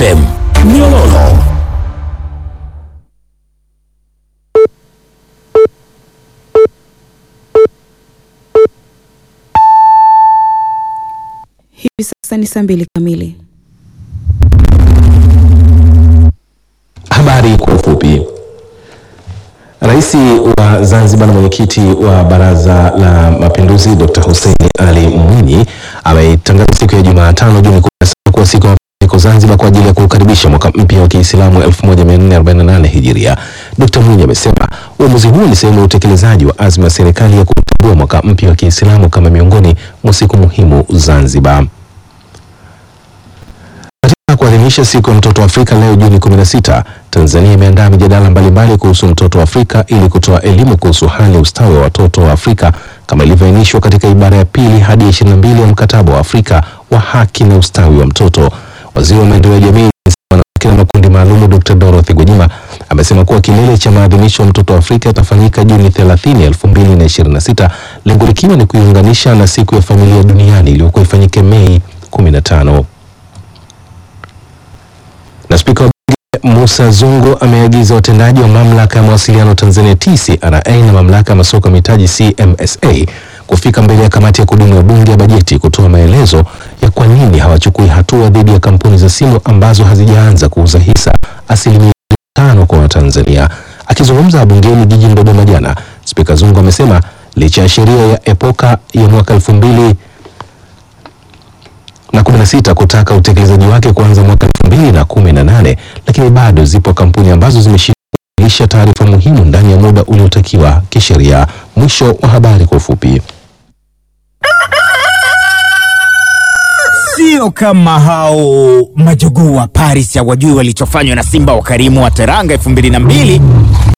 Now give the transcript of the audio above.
FM Nyololo. Hivi sasa ni saa mbili kamili. Habari kwa ufupi. Rais wa Zanzibar na mwenyekiti wa Baraza la Mapinduzi Dr. Hussein Ali Mwinyi ametangaza siku ya Jumatano Juni 17 kuwa siku ya mapumziko Zanzibar kwa ajili ya kukaribisha mwaka mpya wa Kiislamu 1448 Hijiria. Dr. Mwinyi amesema uamuzi huo ni sehemu ya utekelezaji wa azma ya serikali ya kutambua mwaka mpya wa Kiislamu kama miongoni mwa siku muhimu Zanzibar. Katika kuadhimisha siku ya mtoto wa Afrika leo Juni 16, Tanzania imeandaa mijadala mbalimbali kuhusu mtoto wa Afrika ili kutoa elimu kuhusu hali ya ustawi wa watoto wa Afrika kama ilivyoainishwa katika ibara ya pili hadi ya 22 ya mkataba wa Afrika wa haki na ustawi wa mtoto. Waziri wa maendeleo ya jamii wanawake na makundi maalum Dr. Dorothy Gwajima amesema kuwa kilele cha maadhimisho ya mtoto wa Afrika yatafanyika Juni 30, 2026, lengo likiwa ni kuiunganisha na siku ya familia duniani iliyokuwa ifanyike Mei 15 na spika wa bunge Musa Zungu ameagiza watendaji wa mamlaka ya mawasiliano Tanzania TCRA na mamlaka ya masoko ya mitaji CMSA kufika mbele ya kamati ya kudumu ya bunge ya bajeti kutoa maelezo ya kwa nini hawachukui hatua dhidi ya kampuni za simu ambazo hazijaanza kuuza hisa asilimia tano kwa Watanzania. Akizungumza bungeni jijini Dodoma jana, spika Zungu amesema licha ya sheria ya epoka ya mwaka elfu mbili na kumi na sita kutaka utekelezaji wake kuanza mwaka elfu mbili na kumi na nane lakini bado zipo kampuni ambazo zimeshindwa kuwasilisha taarifa muhimu ndani ya muda uliotakiwa kisheria. Mwisho wa habari kwa ufupi. Sio kama hao majogoo wa Paris hawajui walichofanywa na Simba wa Karimu wa Teranga elfu mbili na mbili